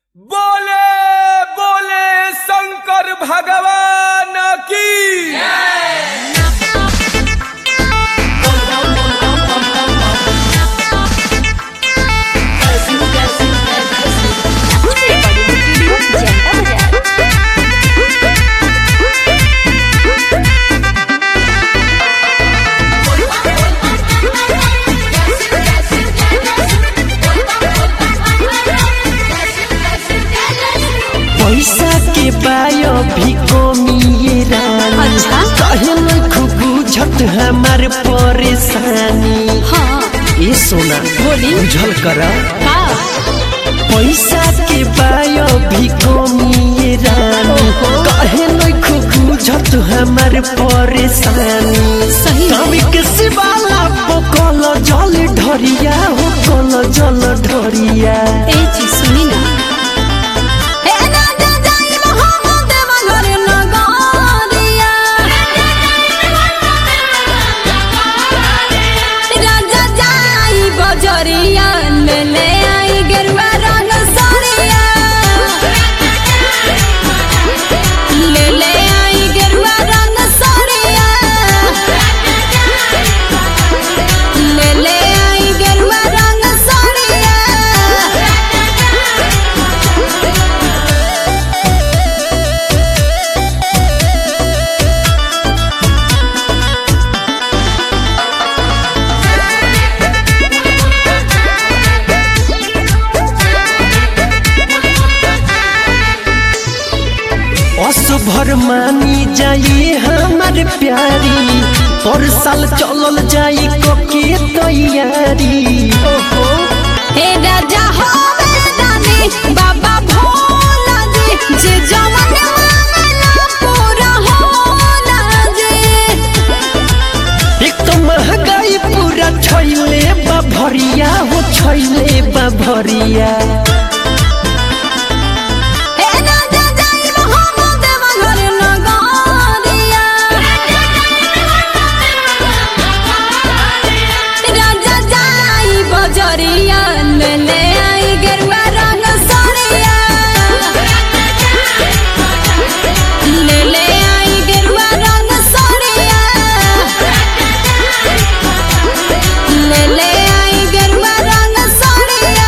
बोले बोले शंकर भगवान की पैसा के बायो भी कमी रानी अच्छा? कहे न खूब बुझत हमार परेशानी हाँ ए सोना बोली। बुझल कर का पैसा के बायो भी कमी रानी ओहो। कहे न खूब बुझत हमार परेशानी सही में। कभी के शिवाला पकल जल ढरिया हो कल जल ढरिया ए चीज सुनी ना ए ना जा जाई मोहम्मद मगर नगरिया राजा जाई बजरिया ले ले आई गेरुआ रंग सरिया ले ले आई गेरुआ रंग सरिया ले ले आई गेरुआ रंग सरिया असभर मानी जाई हमार प्यारी पर साल चलल जाई कोके तैयारी हे राजा हो दानी बाबा भोला जी जे जवन मांगला पूरा होला जी एक तो महंगाई पूरा छैले बा भरिया हो छैले बा भरिया हे राजा जाई मोहम्मद मगर नगरिया राजा जाई बजरिया ले ले आई गेरुआ रंग सरिया ले ले आई गेरुआ रंग सरिया ले ले आई गेरुआ रंग सरिया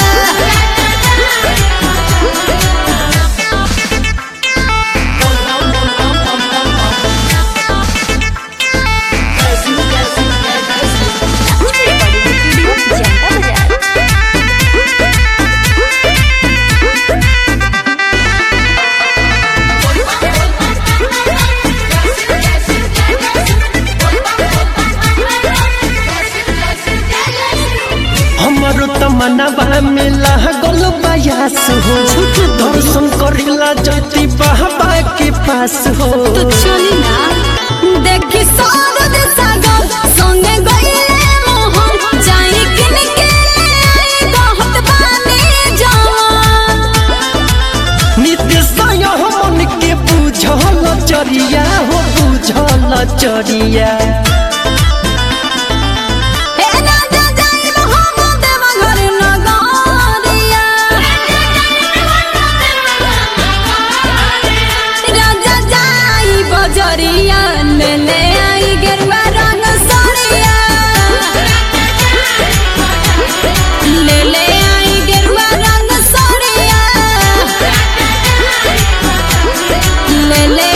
हमारो तमन्नावा में लागल बयास हो दर्शन करेला जति बाबा के पास हो तो चली ना देखी सागद सागद संगे गईले मोहन जाई किन के आई कहत बानी जवान नित्य साय मन के बुझल चरिया हो बुझल चरिया हे राजा जाई मोहम्मद मगर नगरिया राजा जाई बजरिया ले ले आई गेरुआ रंग सरिया ले ले आई गेरुआ रंग सरिया ले ले